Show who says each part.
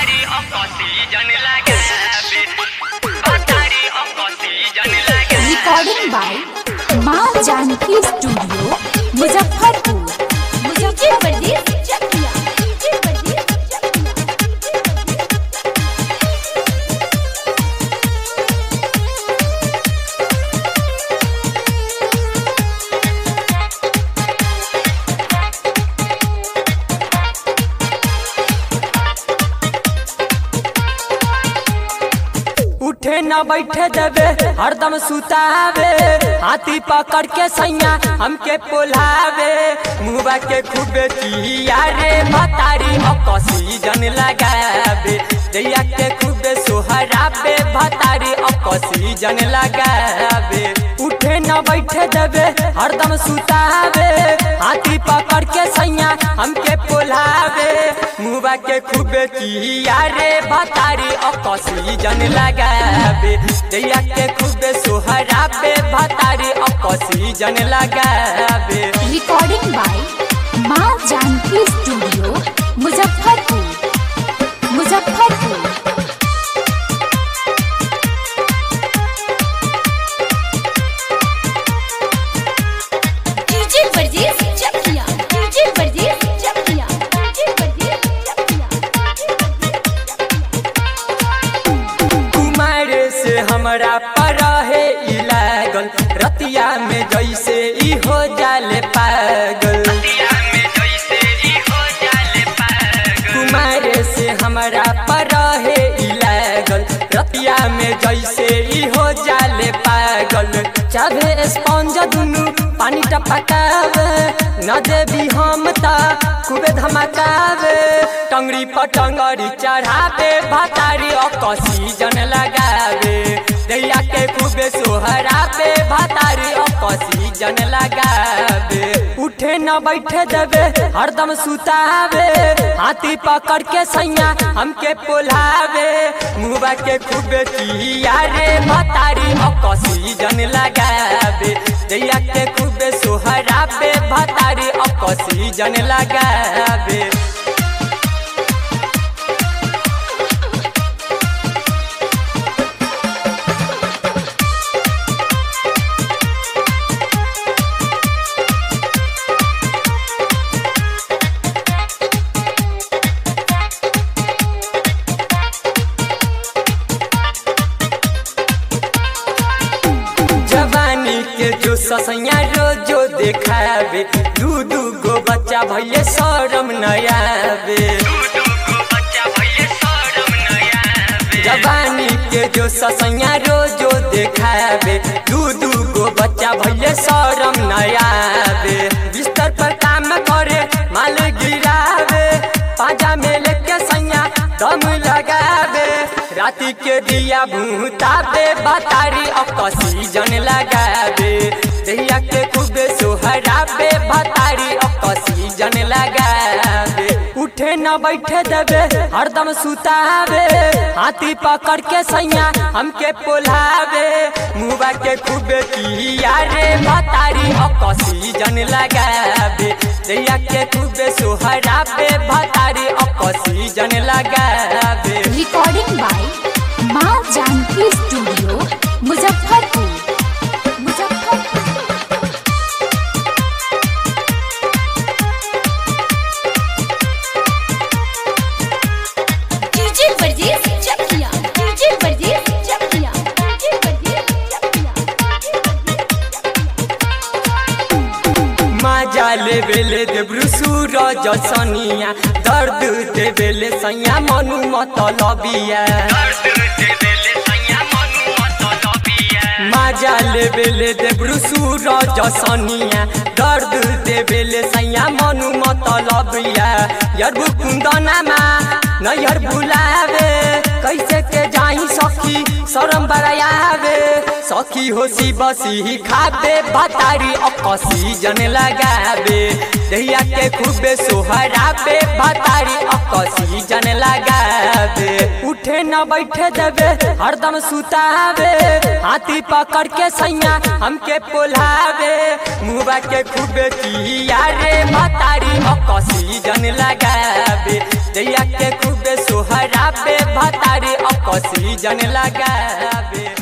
Speaker 1: Batari oxygen लगाबे Batari oxygen लगाबे
Speaker 2: recording by Maa Janki studio Muzaffarpur Muzaffarpur Chakia
Speaker 3: उठे न बैठे देवे हरदम सुतावे हाथी पकड़ के सैया हमके पोलावे मुबा के खूबे चिया रे भतारी ऑक्सीजन लगावे दैया के खूबे सोहरावे भतारी ऑक्सीजन लगावे उठे न बैठे देवे हरदम सुतावे हाथी पकड़ के सैया हमके पोलावे मुबा के खूबे चिया रे भतारी ऑक्सीजन लगावे दैया के खूबे सोहरावे भतारी ऑक्सीजन लगावे
Speaker 2: recording by Maa Janki studio Muzaffarpur Muzaffarpur DJ वर्जेस चकिया डीजे वर्जेस चकिया डीजे वर्जेस चकिया
Speaker 3: कुमार से हमरा पर है ई लागल रतिया में जैसे ई हो जाले पागल
Speaker 1: दिया में जैसे ई हो जाले पागल
Speaker 3: कुमार से हमरा पर है ई लागल रतिया में जैसे ई हो जाले पागल चाहे स्पंज दुनु पानी टपकावे न देवी हम ता खूबे धमकावे टंगड़ी पर टंगड़ी चढ़ावे भातारी ऑक्सीजन लगावे दैया के खूबे सोहरावे भातारी ऑक्सीजन लगावे उठे न बैठे देवे हरदम सुतावे हाथी पकड़ के सैया हमके पोलावे मुबा के खूबे चिया रे भतारी ऑक्सीजन लगावे दैया के खूबे सोहरावे भतारी ऑक्सीजन लगावे जवानी के जो ससैया रोजो देखावे दू दू गो बच्चा भैले शरम नयावे
Speaker 1: दू को बच्चा भइले शरम नया आवे
Speaker 3: जवानी के जो ससैया रोजो देखावे दू दू गो बच्चा भैले शरम नयावे बिस्तर पर काम करे माल गिरावे पाजा में लेके सैया दम लगावे राती के दिया भूतावे बतारी ऑक्सीजन लगावे दैया के खूबे सोहरावे बतारी ऑक्सीजन लगावे उठे न बैठे देवे हरदम सुतावे हाथी पकड़ के सैया हमके पोलावे मुबा के खूबे किया रे भतारी ऑक्सीजन लगावे दैया के खूबे सोहरावे भतारी ऑक्सीजन लगावे
Speaker 2: recording by Maa Janki studio Muzaffarpur Muzaffarpur DJ वर्जेस चकिया डीजे वर्जेस चकिया डीजे वर्जेस चकिया
Speaker 3: माजा लेवेले देब्रु सूरज सनिया दर्द देवेले सैया मनु मतलबिया
Speaker 1: दर्द दे देले सैया मनु मतलबिया
Speaker 3: माजा लेवेले देब्रु सूरज सनिया दर्द देवेले सैया मनु मतलबिया यरबु कुन्दनामा नैहर बुलावे कैसे के जाई सखी शरम बरायावे सखी होसी बसी खाबे भतारी ऑक्सीजन लगावे दैया के खूबे सोहराबे भतारी ऑक्सीजन लगावे उठे न बैठे देवे हरदम सुतावे हाथी पकड़ के सैया हमके पोलावे मुबा के खूबे किया रे भतारी ऑक्सीजन लगावे दैया के खूबे सोहराबे ऑक्सीजन लगावे